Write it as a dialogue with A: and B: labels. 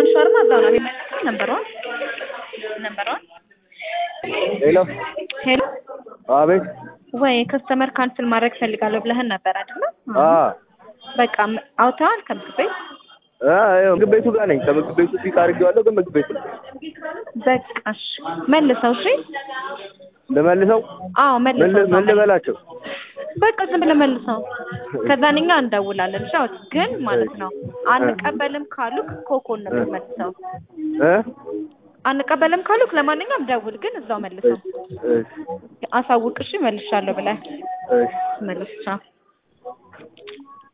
A: ሻርማ እዛው ነው የሚመለሰው። ነምበር ዋን ነምበር ዋን
B: ሄሎ
A: ሄሎ
B: አቤት
A: ወይ ከስተመር ካንስል ማድረግ ፈልጋለሁ ብለህን ነበር አይደለ?
B: አ
A: በቃ ም- አውጥተዋል ከምግብ ቤት?
B: አ ይኸው ምግብ ቤቱ ጋር ነኝ ከምግብ ቤቱ ፒክ አድርጌዋለሁ ግን ምግብ ቤቱ
A: በቃ እሺ መልሰው። እሺ
B: ልመልሰው
A: አዎ
B: ምን
A: መልሰው።
B: ል- ምን ልበላቸው
A: በቃ ዝም ብለህ መልሰው። ከዛን እኛ እንደውላለን። እሺ አውጥ ግን ማለት ነው አንቀበልም ካሉክ ኮኮን ነው የምትመልሰው።
B: እ
A: አንቀበልም ካሉክ ለማንኛውም ደውል፣ ግን እዛው መልሰው።
B: እሺ
A: አሳውቅ እሺ መልሻለሁ ብለህ
B: እሺ
A: መልስ። ቻው